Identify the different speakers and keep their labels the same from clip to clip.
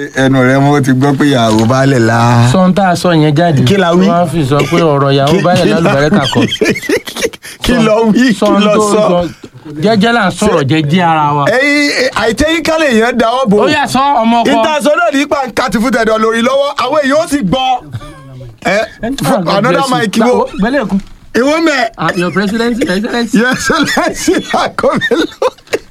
Speaker 1: ẹnu rẹ mo ti gbọ́ pé ìyàwó baálẹ̀ la.
Speaker 2: sọ́n tá a sọ yẹn jáde
Speaker 1: Kí la wí?
Speaker 2: wọ́n á fi sọ pé ọ̀rọ̀ ìyàwó báyìí lálùbárẹ́ kàkọ́
Speaker 1: kí ló wí kí
Speaker 2: sọ́n
Speaker 1: ló
Speaker 2: tó
Speaker 1: sọ.
Speaker 2: sọ jẹ́jẹ́ là ń sọ̀rọ̀ jẹ́jẹ́ ara wa.
Speaker 1: ẹyin àìtẹ́yìn kálẹ̀ yẹn dáwọ́ bò.
Speaker 2: ó yà sọ ọmọ ọkọ
Speaker 1: ìtasọ náà nípa kàtí fún tẹ̀dọ̀ lórí lọ́wọ́ àwọn èèyàn ó sì gbọ́. ẹ fún another mic wo
Speaker 2: gbẹ́lẹ̀ kún
Speaker 1: ìwọ mẹ́
Speaker 2: Ah, your president your excellence.
Speaker 1: yẹsẹ lẹ́sìn àkọ́mẹ́lò.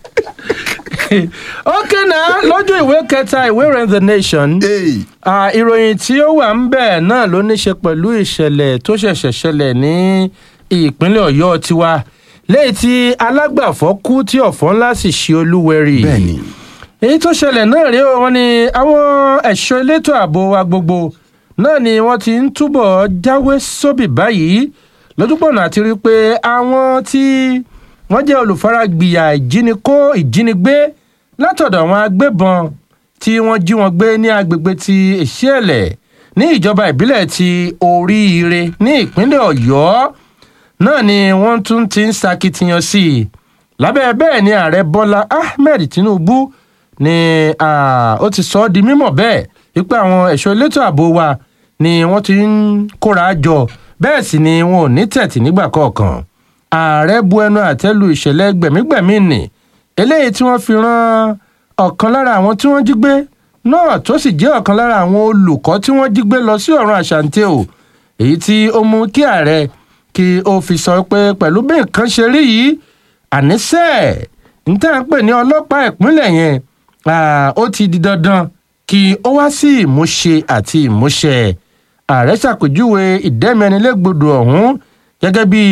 Speaker 2: ok náà lójú ìwé kẹta ìwé ìròyìn the nation
Speaker 1: Hey.
Speaker 2: Ah, ìròyìn tí ó wà ń bẹ̀ náà ló ní ṣe pẹ̀lú ìṣẹ̀lẹ̀ tó ṣẹ̀ṣẹ̀ ṣẹlẹ̀ ní ìpínlẹ̀ ọ̀yọ́ tiwa lẹ́yìn tí alágbàfọ́ kú tí ọ̀fọ̀ ńlá sì ṣe olúwẹ̀rì
Speaker 1: bẹ́ẹ̀ni
Speaker 2: èyí tó ṣẹlẹ̀ náà rí o wọn ni àwọn ẹ̀ṣọ́ elétò ààbò wa gbogbo náà ni wọ́n ti ń túbọ̀ jáwé sóbì báyìí lójúpọ̀nà àti rí i pé àwọn tí wọ́n jẹ́ olùfaragbìyà ìjínikó ìjínigbé látọ̀dọ̀ àwọn agbébọn tí wọ́n jí wọn gbé ní agbègbè ti èṣẹ́lẹ̀ ní ìjọba ìbílẹ̀ ti oríire ní ìpínlẹ̀ ọ̀yọ́ náà ni wọ́n tún ti ń sakitiyan sí i lábẹ́ bẹ́ẹ̀ ni ààrẹ bọ́lá ahmed tinubu ni ah, ó ti sọ ọ́ di mímọ̀ bẹ́ẹ̀ wípé àwọn ẹ̀ṣọ́ elétò ààbò wa ni wọ́n ti ń kóra jọ bẹ́ẹ̀ sì ni wọn ò ní tẹ̀tì nígbà kọ̀ọ̀kan ààrẹ bu ẹnu àtẹ́lu ìṣẹ̀lẹ̀ gbẹ̀mígbẹ̀mí nì eléyìí tí wọ́n fi rán ọ̀kan lára àwọn tí wọ́n jí gbé náà tó sì jẹ́ ọ̀kan lára àwọn olùkọ́ tí wọ́n jí gbé lọ sí ọ̀run àṣàǹtẹ̀ o èyí tí ó mú kí ààrẹ kí ó fi sọ pé pẹ̀lú bí nǹkan ṣe rí yìí àníṣe n tá à ń pè ní ọlọ́pàá ìpínlẹ̀ yẹn ah, ó ti di dandan kí ó wá sí ìmúṣe àti ìmúṣẹ ààrẹ ṣàpèjúwe ìdẹ́mẹ́nilégbodò ọ̀hún gẹ́gẹ́ bí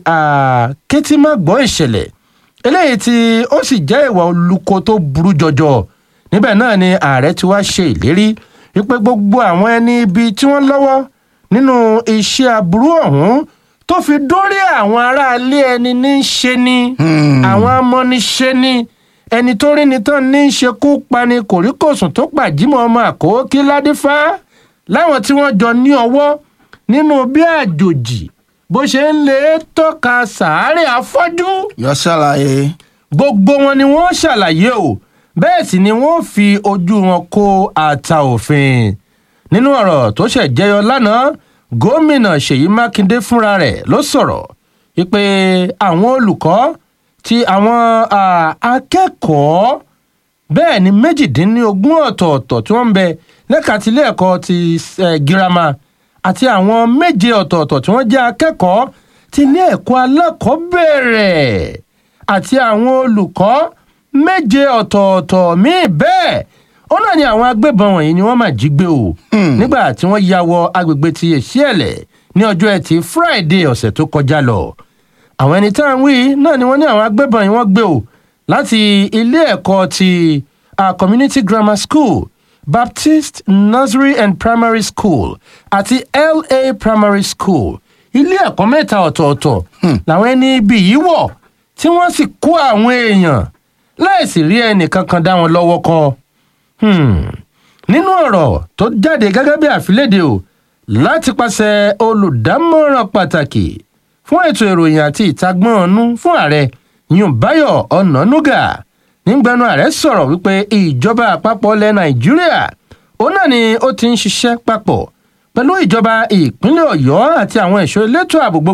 Speaker 2: kétímọ́gbọ́ ìṣẹ̀lẹ̀ eléyìí tí ó sì jẹ́ ìwà olùkọ́ tó burú jọjọ níbẹ̀ náà ni ààrẹ ti wá ṣe ìlérí wípé gbogbo àwọn ẹni ibi tí wọ́n lọ́wọ́ nínú iṣẹ́ aburú ọ̀hún tó fi dórí àwọn aráalé ẹni ní í ṣe ni àwọn amọ́niṣe ni ẹni tó rí ni tán ní í ṣekú pani kòríkòsùn tó pàjímọ̀ ọmọ àkókí ládífá láwọn tí wọ́n jọ ní ọwọ́ nínú bí àjòjì bó ṣe ń lè tọ́ka sàárè afọ́jú
Speaker 1: yọ ṣàlàyé.
Speaker 2: gbogbo wọn ni wọ́n ṣàlàyé o bẹ́ẹ̀ sì ni wọ́n fi ojú wọn kó ata òfin nínú ọ̀rọ̀ tó ṣẹ̀ jẹyọ lánàá gómìnà ṣèyí mákindé fúnra rẹ̀ ló sọ̀rọ̀ wípé àwọn olùkọ́ ti àwọn ah, akẹ́kọ̀ọ́ bẹ́ẹ̀ ni méjìdínlógún ọ̀tọ̀ọ̀tọ̀ tí wọ́n ń bẹ lẹ́ka tilé ẹ̀kọ́ ti eh, girama àti àwọn méje ọ̀tọ̀ọ̀tọ̀ tí wọ́n jẹ́ akẹ́kọ̀ọ́ ti ilé ẹ̀kọ́ alákọ̀ọ́bẹ̀rẹ̀ àti àwọn olùkọ́ méje ọ̀tọ̀ọ̀tọ̀ míì bẹ́ẹ̀ ó náà ni àwọn agbébọn wọ̀nyí ni wọ́n máa jí gbé o nígbà tí wọ́n ya wọ agbègbè ti èṣíẹ̀lẹ̀ ní ọjọ́ ẹtì friday ọ̀sẹ̀ tó kọjá lọ àwọn ẹni tá à ń wí náà ni wọ́n ní àwọn agbébọn yìí wọ́n gbé o láti ilé ẹ̀kọ́ ti uh, community grammar school baptist nursery and primary school àti la primary school ilé ẹ̀kọ́ mẹ́ta ọ̀tọ̀ọ̀tọ̀ làwọn ẹni ibi yìí wọ̀ tí wọ́n sì kó àwọn èèyàn láìsí rí ẹnì kankan dá wọn lọ́wọ́ kọ́ Hmm. nínú ọ̀rọ̀ tó jáde gẹ́gẹ́ bí àfilédè o láti pàṣẹ olùdámọ̀ràn pàtàkì fún ètò ìròyìn àti ìtagbọ́n ọ̀nù fún ààrẹ yunbayo ọ̀nànúgà nígbẹnu ààrẹ sọ̀rọ̀ wípé ìjọba àpapọ̀ ilẹ̀ nàìjíríà òun náà ni ó ti ń ṣiṣẹ́ papọ̀ pẹ̀lú ìjọba ìpínlẹ̀ ọ̀yọ́ àti àwọn ẹ̀ṣọ́ elétò ààbò gbogbo